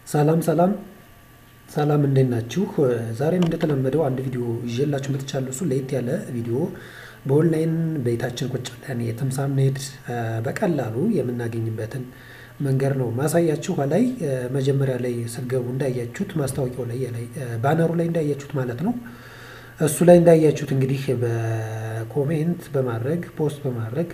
ሰላም ሰላም ሰላም እንዴት ናችሁ? ዛሬም እንደተለመደው አንድ ቪዲዮ ይዤላችሁ መጥቻለሁ። እሱ ለየት ያለ ቪዲዮ በኦንላይን ቤታችን ቁጭ ብለን የትም ሳንሄድ በቀላሉ የምናገኝበትን መንገድ ነው ማሳያችሁ። ላይ መጀመሪያ ላይ ስትገቡ እንዳያችሁት ማስታወቂያው ላይ ላይ ባነሩ ላይ እንዳያችሁት ማለት ነው። እሱ ላይ እንዳያችሁት እንግዲህ በኮሜንት በማድረግ ፖስት በማድረግ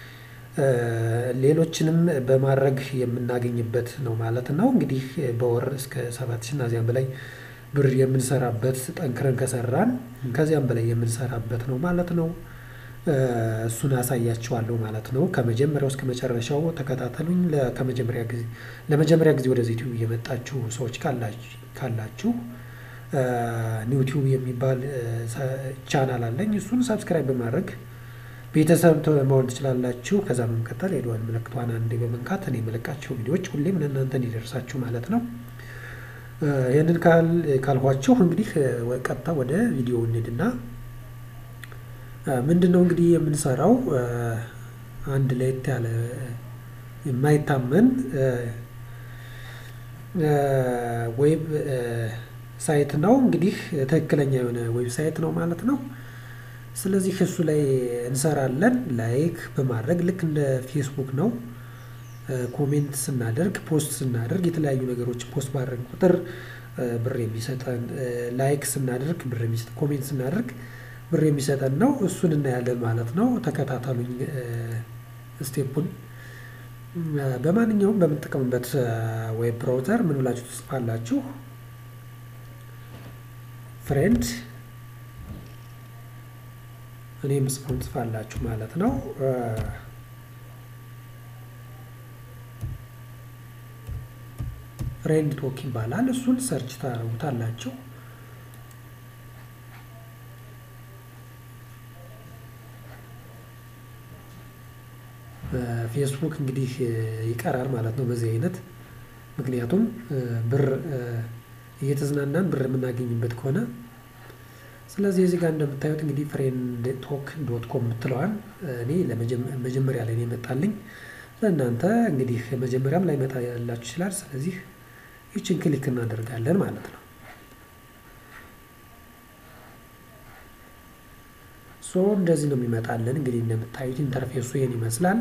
ሌሎችንም በማድረግ የምናገኝበት ነው ማለት ነው። እንግዲህ በወር እስከ ሰባት ሺህ እና ከዚያም በላይ ብር የምንሰራበት ጠንክረን ከሰራን ከዚያም በላይ የምንሰራበት ነው ማለት ነው። እሱን አሳያችኋለሁ ማለት ነው። ከመጀመሪያው እስከ መጨረሻው ተከታተሉኝ። ከመጀመሪያ ጊዜ ለመጀመሪያ ጊዜ ወደዚህ ዩቲዩብ የመጣችሁ ሰዎች ካላችሁ ኒውቲዩብ የሚባል ቻናል አለኝ። እሱን ሰብስክራይብ በማድረግ ቤተሰብ መሆን ትችላላችሁ። ከዛ በመቀጠል የደወል ምልክቷን አንዴ በመንካት እኔ የምለቃቸው ቪዲዮዎች ሁሌም ለእናንተ እንዲደርሳችሁ ማለት ነው። ይህንን ካልኳችሁ እንግዲህ ቀጥታ ወደ ቪዲዮ እንሂድና ምንድን ነው እንግዲህ የምንሰራው አንድ ለየት ያለ የማይታመን ዌብ ሳይት ነው። እንግዲህ ትክክለኛ የሆነ ዌብ ሳይት ነው ማለት ነው። ስለዚህ እሱ ላይ እንሰራለን። ላይክ በማድረግ ልክ እንደ ፌስቡክ ነው። ኮሜንት ስናደርግ ፖስት ስናደርግ የተለያዩ ነገሮች ፖስት ባደረግ ቁጥር ብር የሚሰጠን ላይክ ስናደርግ ብር የሚሰጠን ኮሜንት ስናደርግ ብር የሚሰጠን ነው። እሱን እናያለን ማለት ነው። ተከታተሉኝ ስቴፑን። በማንኛውም በምንጠቀምበት ዌብ ብራውዘር ምን ብላችሁ ትጽፋላችሁ? ፍሬንድ እኔ የምጽፈውን ጽፋላችሁ ማለት ነው። ፍሬንድ ቶክ ይባላል። እሱን ሰርች ታደርጉታላችሁ። ፌስቡክ እንግዲህ ይቀራል ማለት ነው በዚህ አይነት ምክንያቱም ብር እየተዝናናን ብር የምናገኝበት ከሆነ ስለዚህ እዚህ ጋር እንደምታዩት እንግዲህ ፍሬንድ ቶክ ዶት ኮም የምትለዋን እኔ መጀመሪያ ላይ ነው የመጣልኝ። ለእናንተ እንግዲህ መጀመሪያም ላይ መጣ ያላችሁ ይችላል። ስለዚህ ይችን ክሊክ እናደርጋለን ማለት ነው። ሶ እንደዚህ ነው የሚመጣልን። እንግዲህ እንደምታዩት ኢንተርፌሱ ይህን ይመስላል።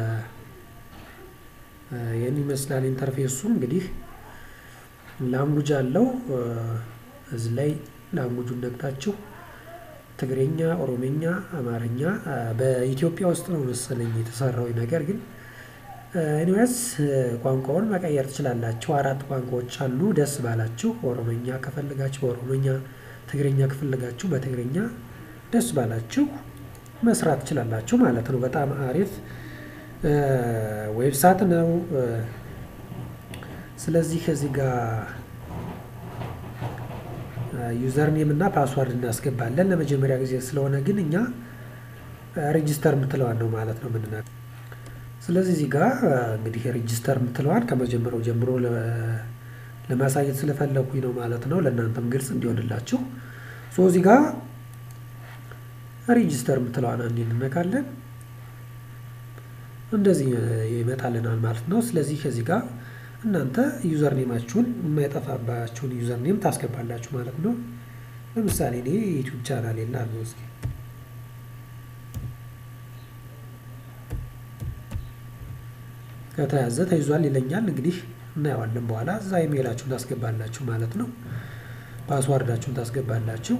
ይህን ይመስላል ኢንተርፌሱ እንግዲህ ላንጉጅ አለው እዚህ ላይ ላንጉጁን ነግታችሁ ትግሬኛ፣ ኦሮሜኛ፣ አማርኛ በኢትዮጵያ ውስጥ ነው መሰለኝ የተሰራው ነገር ግን ኤኒዌይስ ቋንቋውን መቀየር ትችላላችሁ። አራት ቋንቋዎች አሉ። ደስ ባላችሁ ኦሮመኛ ከፈለጋችሁ በኦሮመኛ፣ ትግረኛ ከፈለጋችሁ በትግረኛ ደስ ባላችሁ መስራት ትችላላችሁ ማለት ነው። በጣም አሪፍ ዌብሳይት ነው። ስለዚህ ከዚህ ጋር ዩዘር ኔም እና ፓስዋርድ እናስገባለን። ለመጀመሪያ ጊዜ ስለሆነ ግን እኛ ሬጂስተር የምትለዋን ነው ማለት ነው ምንና ስለዚህ እዚህ ጋር እንግዲህ ሬጂስተር የምትለዋን ከመጀመሪያው ጀምሮ ለማሳየት ስለፈለኩኝ ነው ማለት ነው። ለእናንተም ግልጽ እንዲሆንላችሁ ሶ እዚህ ጋር ሬጂስተር የምትለዋን አንዴ እንነካለን። እንደዚህ ይመጣልናል ማለት ነው። ስለዚህ ከዚህ ጋር እናንተ ዩዘር ኔማችሁን የማይጠፋባችሁን ዩዘር ኔም ታስገባላችሁ ማለት ነው። ለምሳሌ እኔ ዩቲዩብ ቻናል የላለው እስኪ ከተያዘ ተይዟል ይለኛል። እንግዲህ እናየዋለን በኋላ። እዛ ኢሜይላችሁን ታስገባላችሁ ማለት ነው። ፓስዋርዳችሁን ታስገባላችሁ።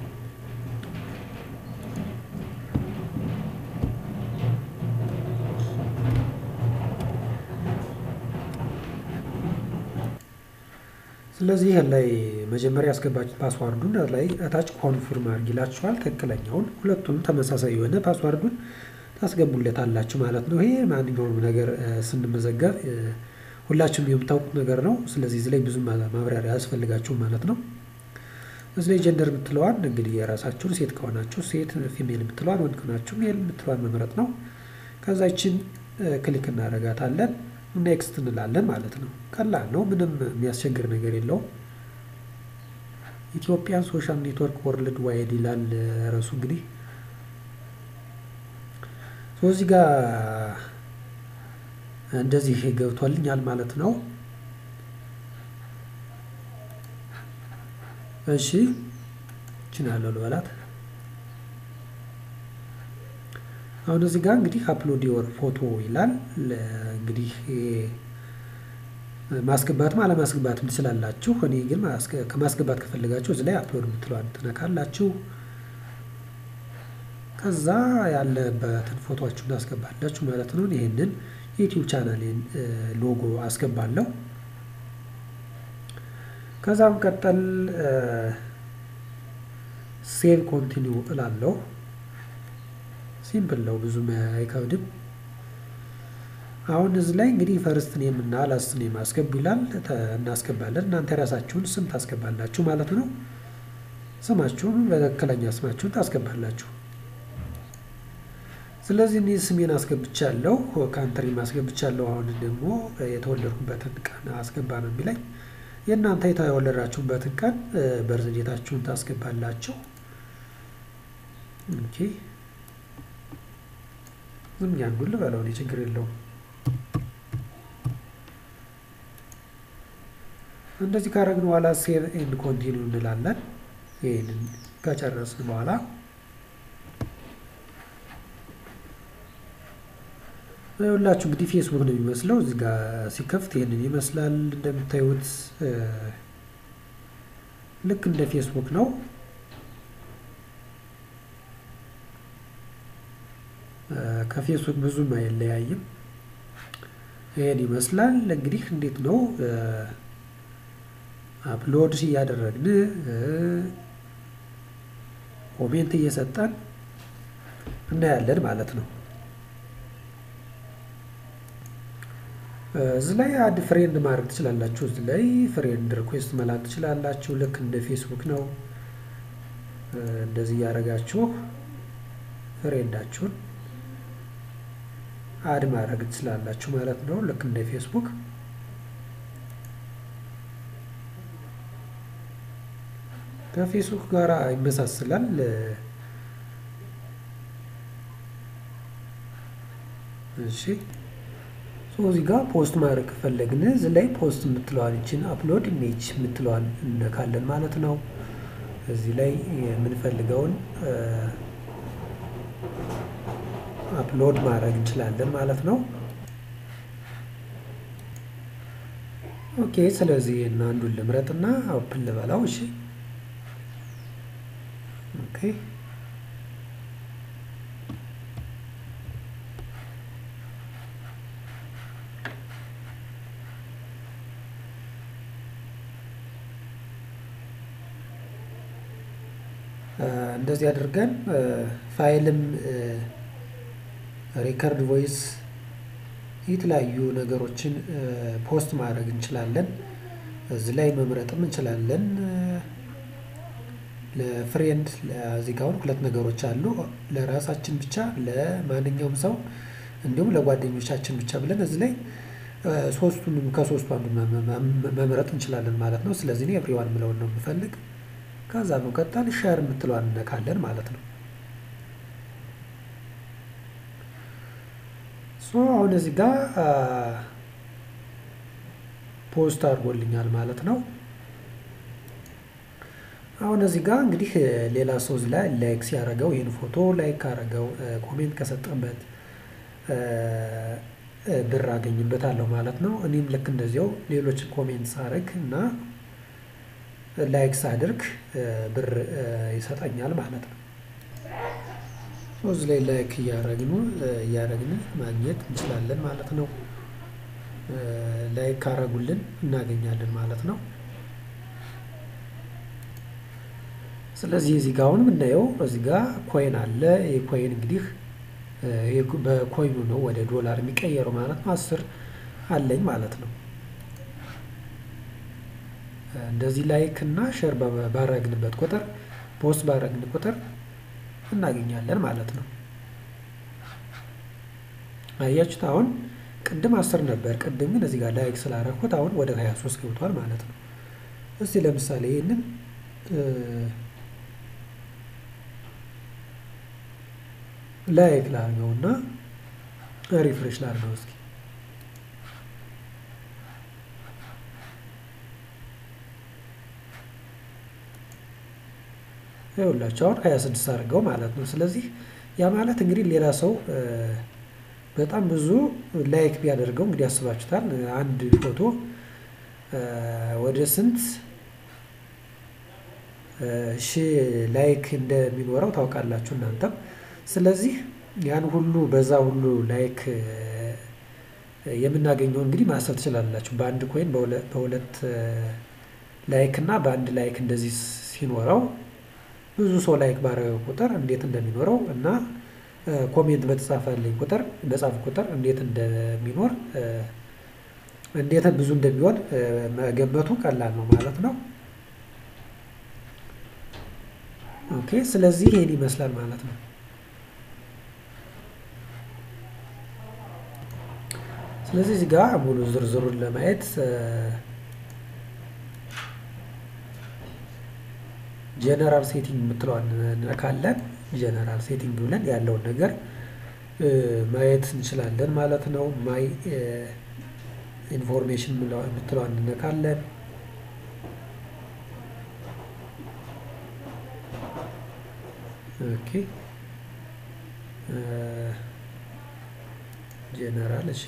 ስለዚህ ላይ መጀመሪያ ያስገባችሁ ፓስዋርዱን ላይ እታች ኮንፊርም አድርግ ይላችኋል። ትክክለኛውን ሁለቱንም ተመሳሳይ የሆነ ፓስዋርዱን ታስገቡለታላችሁ ማለት ነው። ይሄ ማንኛውም ነገር ስንመዘገብ ሁላችሁም የምታውቁት ነገር ነው። ስለዚህ እዚህ ላይ ብዙ ማብራሪያ አያስፈልጋችሁም ማለት ነው። እዚህ ላይ ጀንደር የምትለዋን እንግዲህ የራሳችሁን ሴት ከሆናችሁ ሴት፣ ፊሜል የምትለዋን ወንድ ከሆናችሁ ሜል የምትለዋን መምረጥ ነው። ከዛ ይችን ክሊክ እናደርጋታለን። ኔክስት እንላለን ማለት ነው። ቀላል ነው። ምንም የሚያስቸግር ነገር የለውም። ኢትዮጵያን ሶሻል ኔትወርክ ወርልድ ዋይድ ይላል ርዕሱ እንግዲህ እዚህ ጋር እንደዚህ ገብቶልኛል ማለት ነው። እሺ እችን ያለው ልበላት። አሁን እዚህ ጋር እንግዲህ አፕሎድ ዮር ፎቶ ይላል። እንግዲህ ማስገባትም አለማስገባትም ትችላላችሁ። እኔ ግን ከማስገባት ከፈለጋችሁ እዚህ ላይ አፕሎድ የምትለዋን ትነካላችሁ። ከዛ ያለበትን ፎቶችሁን ታስገባላችሁ ማለት ነው። ይህንን የዩቲዩብ ቻናሌን ሎጎ አስገባለሁ። ከዛ መቀጠል ሴቭ ኮንቲኒው እላለሁ። ሲምፕል ነው፣ ብዙም አይከብድም። አሁን እዚህ ላይ እንግዲህ ፈርስት ኔም እና ላስት ኔም አስገቡ ይላል። እናስገባለን። እናንተ የራሳችሁን ስም ታስገባላችሁ ማለት ነው። ስማችሁን በትክክለኛ ስማችሁን ታስገባላችሁ። ስለዚህ እኔ ስሜን አስገብቻለሁ፣ ካንትሪም አስገብቻለሁ። አሁን ደግሞ የተወለድኩበትን ቀን አስገባ ነው የሚለኝ። የእናንተ የተወለዳችሁበትን ቀን በርዝዴታችሁን ታስገባላችሁ። ኦኬ ዝም ያንዱን ልበለው እኔ ችግር የለውም። እንደዚህ ካረግን በኋላ ሴቭ ኤንድ ኮንቲኒው እንላለን። ይህንን ከጨረስን በኋላ ሁላችሁ እንግዲህ ፌስቡክ ነው የሚመስለው። እዚህ ጋር ሲከፍት ይህንን ይመስላል እንደምታዩት፣ ልክ እንደ ፌስቡክ ነው። ከፌስቡክ ብዙም አይለያይም። ይህን ይመስላል እንግዲህ። እንዴት ነው አፕሎድ እያደረግን ኮሜንት እየሰጠን እናያለን ማለት ነው። እዚህ ላይ አድ ፍሬንድ ማድረግ ትችላላችሁ። እዚህ ላይ ፍሬንድ ሪኩዌስት መላክ ትችላላችሁ። ልክ እንደ ፌስቡክ ነው። እንደዚህ እያደረጋችሁ ፍሬንዳችሁን አድ ማድረግ ትችላላችሁ ማለት ነው። ልክ እንደ ፌስቡክ ከፌስቡክ ጋር ይመሳሰላል። እሺ እዚህ ጋር ፖስት ማድረግ ከፈለግን እዚህ ላይ ፖስት የምትለዋን ይችን አፕሎድ ኢሜጅ የምትለዋን እነካለን ማለት ነው። እዚህ ላይ የምንፈልገውን አፕሎድ ማድረግ እንችላለን ማለት ነው። ኦኬ ስለዚህ እና አንዱን ልምረጥና ኦፕን ልበላው። እሺ ኦኬ እንደዚህ አድርገን ፋይልም ሪከርድ ቮይስ የተለያዩ ነገሮችን ፖስት ማድረግ እንችላለን። እዚህ ላይ መምረጥም እንችላለን። ለፍሬንድ እዚህ ጋር አሁን ሁለት ነገሮች አሉ። ለራሳችን ብቻ፣ ለማንኛውም ሰው እንዲሁም ለጓደኞቻችን ብቻ ብለን እዚህ ላይ ሶስቱንም ከሶስቱ አንዱ መምረጥ እንችላለን ማለት ነው። ስለዚህ እኔ ኤቭሪዋን ምለውን ነው የምፈልግ። ከዛ በመቀጠል ሸር የምትለዋን እነካለን ማለት ነው። ሶ አሁን እዚህ ጋር ፖስት አድርጎልኛል ማለት ነው። አሁን እዚህ ጋር እንግዲህ ሌላ ሰው እዚህ ላይ ላይክ ሲያደርገው ይህን ፎቶ ላይክ ካደረገው ኮሜንት ከሰጠበት ብር አገኝበታለሁ ማለት ነው። እኔም ልክ እንደዚያው ሌሎች ኮሜንት ሳደርግ እና ላይክ ሳድርግ ብር ይሰጠኛል ማለት ነው። እዚህ ላይ ላይክ እያረግኑ እያረግን ማግኘት እንችላለን ማለት ነው። ላይክ ካረጉልን እናገኛለን ማለት ነው። ስለዚህ እዚህ ጋር አሁን የምናየው እዚህ ጋር ኮይን አለ። ይህ ኮይን እንግዲህ በኮይኑ ነው ወደ ዶላር የሚቀየረው ማለት ነው። አስር አለኝ ማለት ነው። እንደዚህ ላይክ እና ሼር ባረግንበት ቁጥር ፖስት ባረግን ቁጥር እናገኛለን ማለት ነው። አያችሁት? አሁን ቅድም አስር ነበር። ቅድም ግን እዚህ ጋር ላይክ ስላረኩት አሁን ወደ 23 ገብቷል ማለት ነው። እስቲ ለምሳሌ ይህንን ላይክ ላርገውና ሪፍሬሽ ላርገው እስኪ ይኸውላችሁ አሁን 26 አድርገው ማለት ነው። ስለዚህ ያ ማለት እንግዲህ ሌላ ሰው በጣም ብዙ ላይክ ቢያደርገው እንግዲህ ያስባችሁታል አንድ ፎቶ ወደ ስንት ሺህ ላይክ እንደሚኖረው ታውቃላችሁ እናንተም። ስለዚህ ያን ሁሉ በዛ ሁሉ ላይክ የምናገኘው እንግዲህ ማሰብ ትችላላችሁ። በአንድ ኮይን በሁለት ላይክ እና በአንድ ላይክ እንደዚህ ሲኖረው ብዙ ሰው ላይክ ባረገ ቁጥር እንዴት እንደሚኖረው እና ኮሜንት በተጻፈልኝ ቁጥር በጻፍ ቁጥር እንዴት እንደሚኖር እንዴት ብዙ እንደሚሆን መገመቱ ቀላል ነው ማለት ነው። ኦኬ ስለዚህ ይሄን ይመስላል ማለት ነው። ስለዚህ እዚህ ጋር ሙሉ ዝርዝሩን ለማየት ጀነራል ሴቲንግ የምትለዋን እንነካለን። ጀነራል ሴቲንግ ብለን ያለውን ነገር ማየት እንችላለን ማለት ነው። ማይ ኢንፎርሜሽን የምትለዋን እንነካለን። ኦኬ ጀነራል እሺ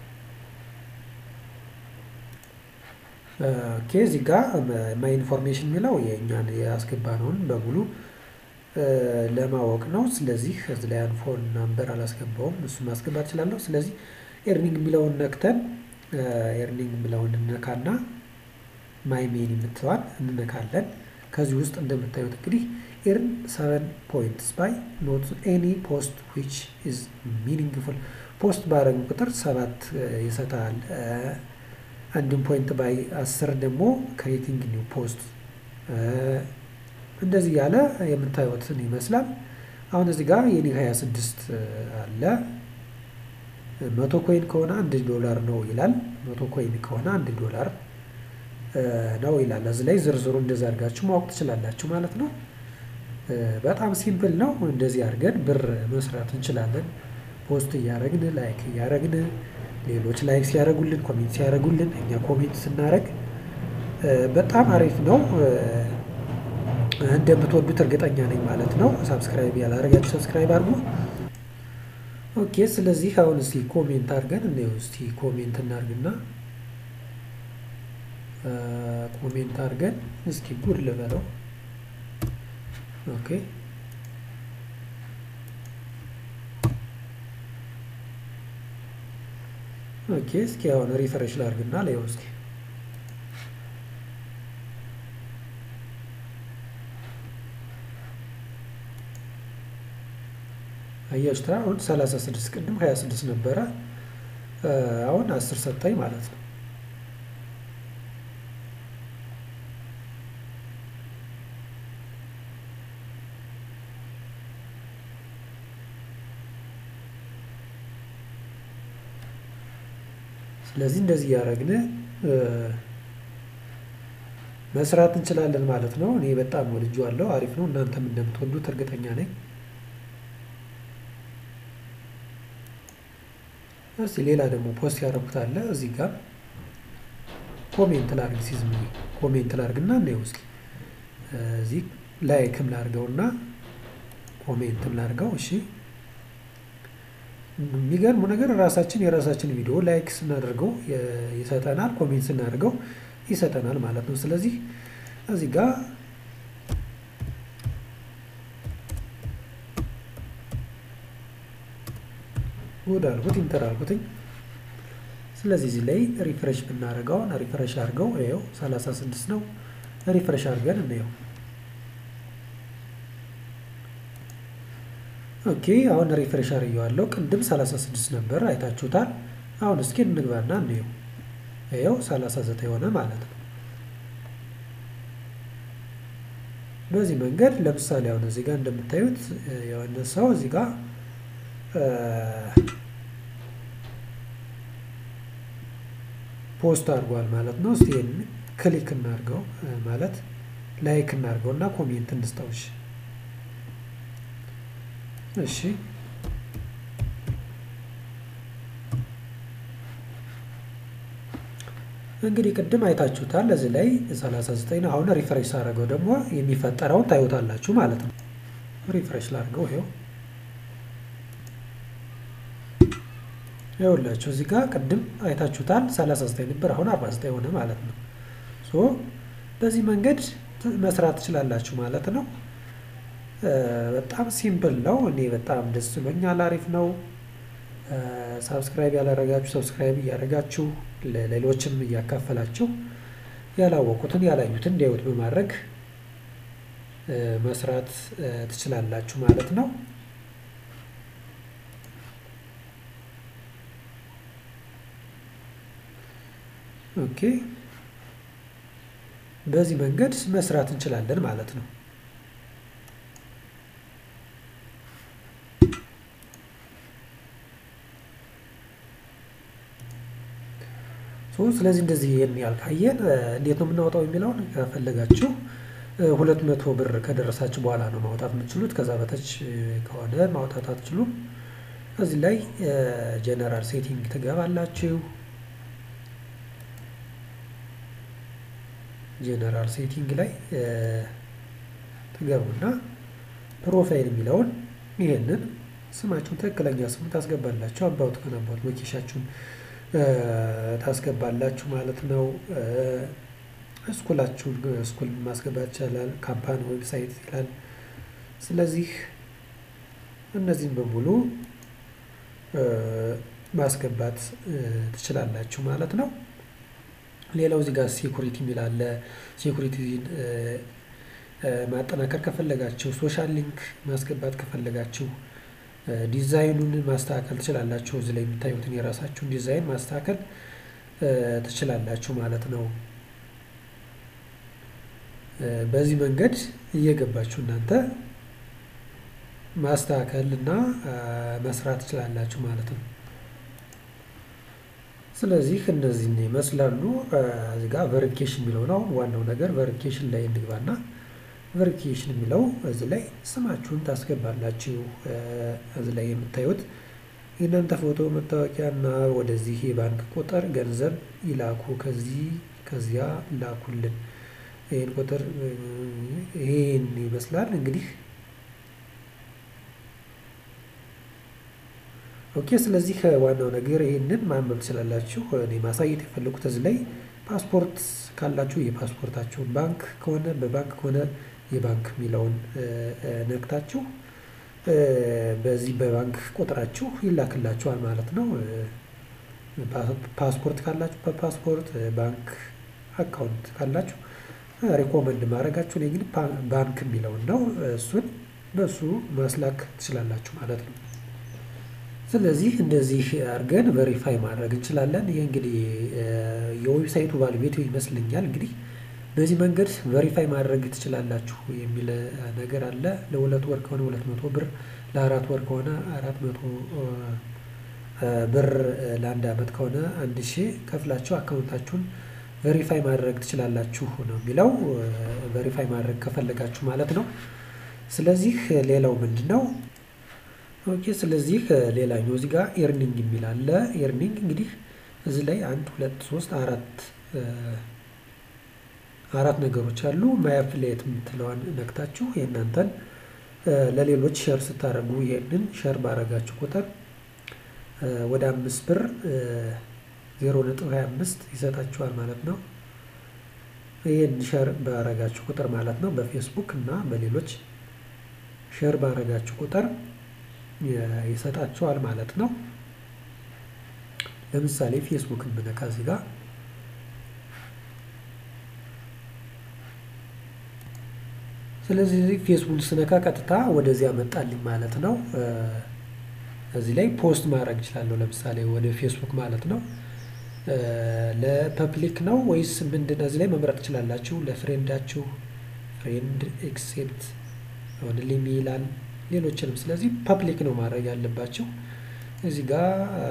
ኦኬ እዚህ ጋር ማይ ኢንፎርሜሽን የሚለው የእኛን ያስገባነውን በሙሉ ለማወቅ ነው። ስለዚህ እዚህ ላይ ፎን ናምበር አላስገባውም፣ እሱ ማስገባት እችላለሁ። ስለዚህ ኤርኒንግ የሚለውን ነክተን ኤርኒንግ የሚለውን እንነካና ማይ ሜን የምትለዋን እንነካለን። ከዚህ ውስጥ እንደምታዩት እንግዲህ ኤርን ሰቨን ፖይንትስ ባይ ኖት ኤኒ ፖስት ዊች ኢዝ ሚኒንግፉል ፖስት ባረግ ቁጥር ሰባት ይሰጣል። አንድም ፖይንት ባይ አስር ደግሞ ክሬቲንግ ኒው ፖስት እንደዚህ ያለ የምታዩትን ይመስላል። አሁን እዚህ ጋር የኔ 26 አለ። መቶ ኮይን ከሆነ አንድ ዶላር ነው ይላል። መቶ ኮይን ከሆነ አንድ ዶላር ነው ይላል። እዚህ ላይ ዝርዝሩ እንደዛ አድርጋችሁ ማወቅ ትችላላችሁ ማለት ነው። በጣም ሲምፕል ነው። እንደዚህ አድርገን ብር መስራት እንችላለን። ፖስት እያደረግን ላይክ እያደረግን ሌሎች ላይክ ሲያደርጉልን ኮሜንት ሲያደርጉልን እኛ ኮሜንት ስናደርግ በጣም አሪፍ ነው። እንደምትወዱት እርግጠኛ ነኝ ማለት ነው። ሳብስክራይብ ያላደረጋችሁ ሰብስክራይብ አድርጉ። ኦኬ ስለዚህ አሁን እስቲ ኮሜንት አድርገን እንየው። እስቲ ኮሜንት እናድርግና ኮሜንት አድርገን እስኪ ጉድ ልበለው። ኦኬ ኦኬ እስኪ አሁን ሪፍሬሽ ላድርግና ላየው እስኪ አያችሁታ አሁን 36 ቅድም 26 ነበረ። አሁን 10 ሰጠኝ ማለት ነው። ስለዚህ እንደዚህ እያደረግን መስራት እንችላለን ማለት ነው። እኔ በጣም ወድጄዋለሁ። አሪፍ ነው። እናንተም እንደምትወዱት እርግጠኛ ነኝ። እስቲ ሌላ ደግሞ ፖስት ያደረኩት አለ እዚህ ጋር ኮሜንት ላርግ ሲዝም ኮሜንት ላርግና እናየው እስኪ እዚህ ላይክም ላርገውና ኮሜንትም ላርገው። እሺ የሚገርሙ ነገር ራሳችን የራሳችን ቪዲዮ ላይክ ስናደርገው ይሰጠናል፣ ኮሜንት ስናደርገው ይሰጠናል ማለት ነው። ስለዚህ እዚህ ጋር ጉድ አልኩት ኢንተር አልኩትኝ። ስለዚህ እዚህ ላይ ሪፍሬሽ ብናደርገውን ሪፍሬሽ አድርገው ይኸው 36 ነው። ሪፍሬሽ አድርገን እንየው። ኦኬ አሁን ሪፍሬሽ አድርጌዋለሁ። ቅድም 36 ነበር አይታችሁታል። አሁን እስኪ እንግባና እንየው። ይኸው 39 ሆነ ማለት ነው። በዚህ መንገድ ለምሳሌ አሁን እዚህ ጋር እንደምታዩት የሆነ ሰው እዚህ ጋር ፖስት አድርጓል ማለት ነው። እስቲ ክሊክ እናድርገው ማለት ላይክ እናድርገው እና ኮሜንት እንስጠውሽ። እሺ እንግዲህ ቅድም አይታችሁታል። እዚህ ላይ 39 ነው። አሁን ሪፍሬሽ ሳደርገው ደግሞ የሚፈጠረውን ታዩታላችሁ ማለት ነው። ሪፍሬሽ ላድርገው። ይኸው ይኸውላችሁ እዚህ ጋር ቅድም አይታችሁታል 39 ነበር፣ አሁን 49 ሆነ ማለት ነው። ሶ በዚህ መንገድ መስራት ትችላላችሁ ማለት ነው። በጣም ሲምፕል ነው። እኔ በጣም ደስ ብሎኛል። አሪፍ ነው። ሳብስክራይብ ያላረጋችሁ ሰብስክራይብ እያደረጋችሁ ለሌሎችም እያካፈላችሁ ያላወቁትን ያላዩትን እንዲያዩት በማድረግ መስራት ትችላላችሁ ማለት ነው። ኦኬ በዚህ መንገድ መስራት እንችላለን ማለት ነው። ስለዚህ እንደዚህ ይህን ያህል ካየን እንዴት ነው የምናወጣው የሚለውን ከፈለጋችሁ ሁለት መቶ ብር ከደረሳችሁ በኋላ ነው ማውጣት የምትችሉት። ከዛ በታች ከሆነ ማውጣት አትችሉም። እዚህ ላይ ጀነራል ሴቲንግ ትገባላችሁ። ጀነራል ሴቲንግ ላይ ትገቡና ፕሮፋይል የሚለውን ይሄንን ስማችሁን ትክክለኛ ስም ታስገባላችሁ። አባውት ከሆነ አባውት ሎኬሻችሁን ታስገባላችሁ ማለት ነው። ስኩላችሁን ስኩል ማስገባት ይቻላል። ካምፓኒ ዌብሳይት ይላል። ስለዚህ እነዚህን በሙሉ ማስገባት ትችላላችሁ ማለት ነው። ሌላው እዚህ ጋር ሴኩሪቲ የሚል አለ። ሴኩሪቲን ማጠናከር ከፈለጋችሁ፣ ሶሻል ሊንክ ማስገባት ከፈለጋችሁ ዲዛይኑን ማስተካከል ትችላላችሁ። እዚህ ላይ የምታዩትን የራሳችሁን ዲዛይን ማስተካከል ትችላላችሁ ማለት ነው። በዚህ መንገድ እየገባችሁ እናንተ ማስተካከል እና መስራት ትችላላችሁ ማለት ነው። ስለዚህ እነዚህን ይመስላሉ። እዚህ ጋር ቨሪፊኬሽን የሚለው ነው ዋናው ነገር። ቨሪፊኬሽን ላይ እንግባና ቨሪፊኬሽን የሚለው እዚህ ላይ ስማችሁን ታስገባላችሁ። እዚህ ላይ የምታዩት የእናንተ ፎቶ፣ መታወቂያ እና ወደዚህ የባንክ ቁጥር ገንዘብ ይላኩ፣ ከዚህ ከዚያ ላኩልን። ይህን ቁጥር ይህን ይመስላል እንግዲህ ኦኬ። ስለዚህ ዋናው ነገር ይህንን ማንበብ ትችላላችሁ። እኔ ማሳየት የፈለጉት እዚህ ላይ ፓስፖርት ካላችሁ የፓስፖርታችሁን፣ ባንክ ከሆነ በባንክ ከሆነ የባንክ የሚለውን ነክታችሁ በዚህ በባንክ ቁጥራችሁ ይላክላችኋል ማለት ነው። ፓስፖርት ካላችሁ በፓስፖርት ባንክ አካውንት ካላችሁ ሪኮመንድ ማድረጋችሁ እኔ ግን ባንክ የሚለውን ነው። እሱን በሱ ማስላክ ትችላላችሁ ማለት ነው። ስለዚህ እንደዚህ አድርገን ቨሪፋይ ማድረግ እንችላለን። ይህ እንግዲህ የዌብሳይቱ ባለቤቱ ይመስለኛል። እንግዲህ በዚህ መንገድ ቨሪፋይ ማድረግ ትችላላችሁ የሚል ነገር አለ። ለሁለት ወር ከሆነ ሁለት መቶ ብር፣ ለአራት ወር ከሆነ አራት መቶ ብር፣ ለአንድ አመት ከሆነ አንድ ሺህ ከፍላችሁ አካውንታችሁን ቨሪፋይ ማድረግ ትችላላችሁ ነው የሚለው። ቨሪፋይ ማድረግ ከፈለጋችሁ ማለት ነው። ስለዚህ ሌላው ምንድን ነው? ኦኬ ስለዚህ ሌላኛው እዚህ ጋር ኤርኒንግ የሚል አለ። ኤርኒንግ እንግዲህ እዚህ ላይ አንድ ሁለት ሶስት አራት አራት ነገሮች አሉ። ማይ አፍሊየት የምትለዋን ነክታችሁ የእናንተን ለሌሎች ሸር ስታደርጉ ይሄንን ሸር ባረጋችሁ ቁጥር ወደ አምስት ብር ዜሮ ነጥብ ሀያ አምስት ይሰጣችኋል ማለት ነው። ይህን ሸር ባረጋችሁ ቁጥር ማለት ነው። በፌስቡክ እና በሌሎች ሸር ባረጋችሁ ቁጥር ይሰጣችኋል ማለት ነው። ለምሳሌ ፌስቡክን ብነካ እዚህ ጋር ስለዚህ ፌስቡክ ስነካ ቀጥታ ወደዚያ መጣልኝ ማለት ነው። እዚህ ላይ ፖስት ማድረግ እችላለሁ። ለምሳሌ ወደ ፌስቡክ ማለት ነው። ለፐብሊክ ነው ወይስ ምንድን ነው? እዚህ ላይ መምረጥ ትችላላችሁ። ለፍሬንዳችሁ ፍሬንድ ኤክሴፕት ኦንሊ ይላል። ሌሎችንም ስለዚህ ፐብሊክ ነው ማድረግ ያለባችሁ። እዚህ ጋር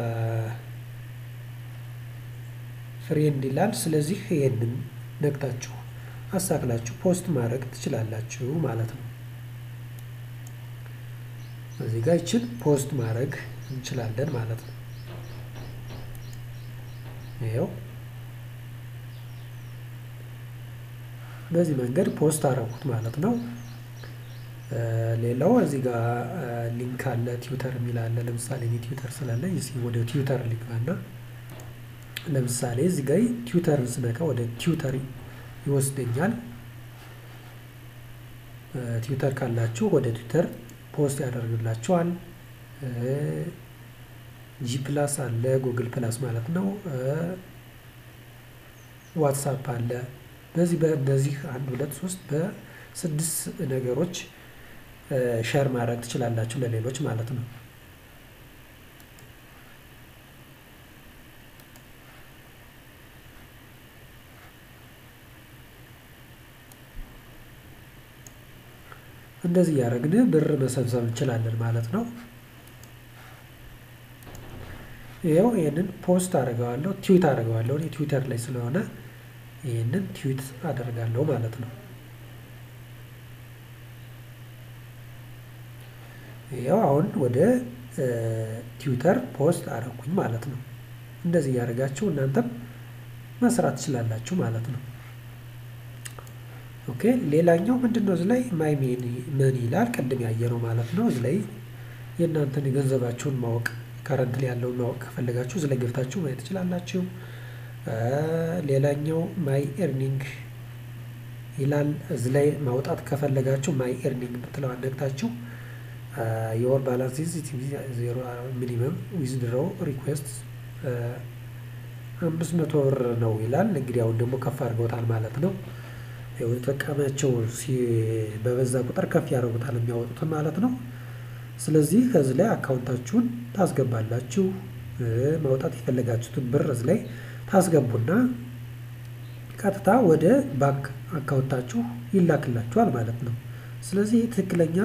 ፍሬንድ ይላል። ስለዚህ ይሄንን ነግታችሁ አሳክላችሁ ፖስት ማድረግ ትችላላችሁ ማለት ነው። እዚህ ጋር ይችን ፖስት ማድረግ እንችላለን ማለት ነው። ይኸው በዚህ መንገድ ፖስት አረኩት ማለት ነው። ሌላው እዚህ ጋር ሊንክ አለ ትዊተር የሚል አለ። ለምሳሌ እኔ ትዊተር ስላለኝ እስኪ ወደ ትዊተር ልግባና ለምሳሌ እዚህ ጋር ትዊተርን ስነካ ወደ ትዊተር ይወስደኛል። ትዊተር ካላችሁ ወደ ትዊተር ፖስት ያደርግላችኋል። ጂ ፕላስ አለ ጉግል ፕላስ ማለት ነው። ዋትሳፕ አለ። በዚህ በእነዚህ አንድ ሁለት ሶስት በስድስት ነገሮች ሸር ማድረግ ትችላላችሁ ለሌሎች ማለት ነው። እንደዚህ እያደረግን ብር መሰብሰብ እንችላለን ማለት ነው። ይኸው ይህንን ፖስት አደርገዋለሁ ትዊት አደርገዋለሁ እኔ ትዊተር ላይ ስለሆነ ይህንን ትዊት አደርጋለሁ ማለት ነው። ይኸው አሁን ወደ ትዊተር ፖስት አደረኩኝ ማለት ነው። እንደዚህ እያደረጋችሁ እናንተም መስራት ትችላላችሁ ማለት ነው። ኦኬ ሌላኛው ምንድነው? እዚህ ላይ ማይ መኒ ይላል ቅድም ያየነው ማለት ነው። እዚህ ላይ የእናንተን የገንዘባችሁን ማወቅ ከረንት ላይ ያለውን ማወቅ ከፈለጋችሁ እዚህ ላይ ገብታችሁ ማየት ትችላላችሁ። ሌላኛው ማይ ኤርኒንግ ይላል። እዚህ ላይ ማውጣት ከፈለጋችሁ ማይ ኤርኒንግ የምትለዋን ነግታችሁ የወር ባላንስ ዜሮ ሚኒመም ዊዝድሮው ሪኩዌስት አምስት መቶ ብር ነው ይላል። እንግዲህ አሁን ደግሞ ከፍ አድርገውታል ማለት ነው። ተጠቃሚያቸው በበዛ ቁጥር ከፍ ያደርጉታል የሚያወጡትን ማለት ነው። ስለዚህ ከዚህ ላይ አካውንታችሁን ታስገባላችሁ። ማውጣት የፈለጋችሁትን ብር እዚህ ላይ ታስገቡና ቀጥታ ወደ ባንክ አካውንታችሁ ይላክላችኋል ማለት ነው። ስለዚህ ትክክለኛ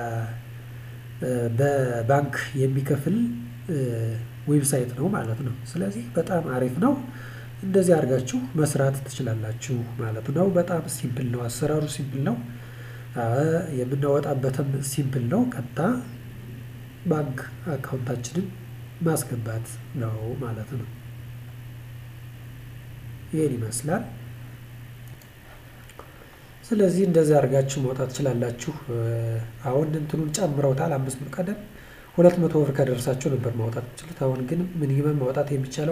በባንክ የሚከፍል ዌብሳይት ነው ማለት ነው። ስለዚህ በጣም አሪፍ ነው። እንደዚህ አድርጋችሁ መስራት ትችላላችሁ ማለት ነው። በጣም ሲምፕል ነው። አሰራሩ ሲምፕል ነው። የምናወጣበትም ሲምፕል ነው። ቀጥታ ባንክ አካውንታችንን ማስገባት ነው ማለት ነው። ይህን ይመስላል። ስለዚህ እንደዚህ አድርጋችሁ ማውጣት ትችላላችሁ። አሁን እንትኑን ጨምረውታል። አምስት ብር ቀደም ሁለት መቶ ብር ከደረሳችሁ ነበር ማውጣት የምችሉት። አሁን ግን ሚኒመም ማውጣት የሚቻለው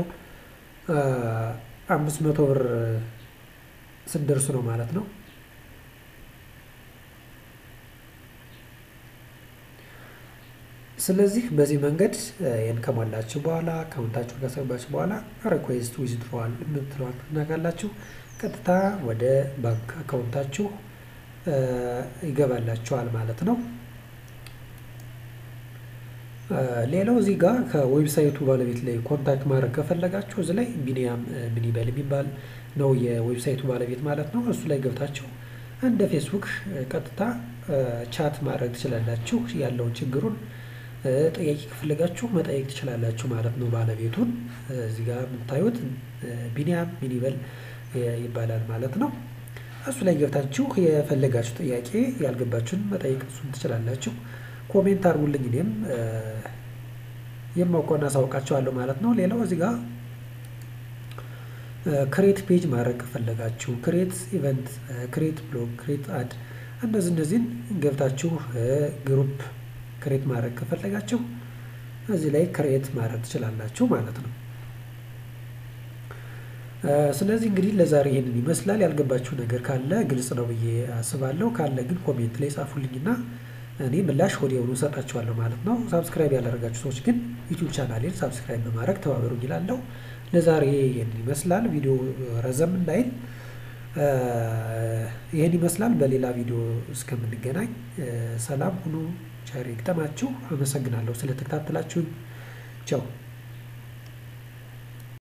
አምስት መቶ ብር ስትደርሱ ነው ማለት ነው። ስለዚህ በዚህ መንገድ ይህን ከሞላችሁ በኋላ አካውንታችሁን ካስገባችሁ በኋላ ሪኩዌስት ዊዝድሮዋል የምትለዋን ትነካላችሁ። ቀጥታ ወደ ባንክ አካውንታችሁ ይገባላችኋል ማለት ነው። ሌላው እዚህ ጋር ከዌብሳይቱ ባለቤት ላይ ኮንታክት ማድረግ ከፈለጋችሁ እዚህ ላይ ቢኒያም ምኒበል የሚባል ነው የዌብሳይቱ ባለቤት ማለት ነው። እሱ ላይ ገብታችሁ እንደ ፌስቡክ ቀጥታ ቻት ማድረግ ትችላላችሁ። ያለውን ችግሩን ጥያቄ ከፈለጋችሁ መጠየቅ ትችላላችሁ ማለት ነው። ባለቤቱን እዚህ ጋር የምታዩት ቢኒያም ሚኒበል ይባላል ማለት ነው። እሱ ላይ ገብታችሁ የፈለጋችሁ ጥያቄ ያልገባችሁን መጠየቅ እሱን ትችላላችሁ። ኮሜንት አድርጉልኝ እኔም የማውቀውን አሳውቃችኋለሁ ማለት ነው። ሌላው እዚህ ጋር ክሬት ፔጅ ማድረግ ከፈለጋችሁ ክሬት ኢቨንት፣ ክሬት ብሎግ፣ ክሬት አድ እነዚህ እነዚህን ገብታችሁ ግሩፕ ክሬት ማድረግ ከፈለጋችሁ እዚህ ላይ ክሬት ማድረግ ትችላላችሁ ማለት ነው። ስለዚህ እንግዲህ ለዛሬ ይሄንን ይመስላል። ያልገባችሁ ነገር ካለ ግልጽ ነው ብዬ አስባለሁ። ካለ ግን ኮሜንት ላይ ጻፉልኝና እኔ ምላሽ ወዲያውኑ እሰጣችኋለሁ ማለት ነው። ሳብስክራይብ ያላደረጋችሁ ሰዎች ግን ዩቲዩብ ቻናሌን ሳብስክራይብ በማድረግ ተባበሩኝ እላለሁ። ለዛሬ ይህንን ይመስላል። ቪዲዮ ረዘም እንዳይል ይህን ይመስላል። በሌላ ቪዲዮ እስከምንገናኝ ሰላም ሁኑ። ቸር ይግጠማችሁ። አመሰግናለሁ ስለተከታተላችሁኝ። ቻው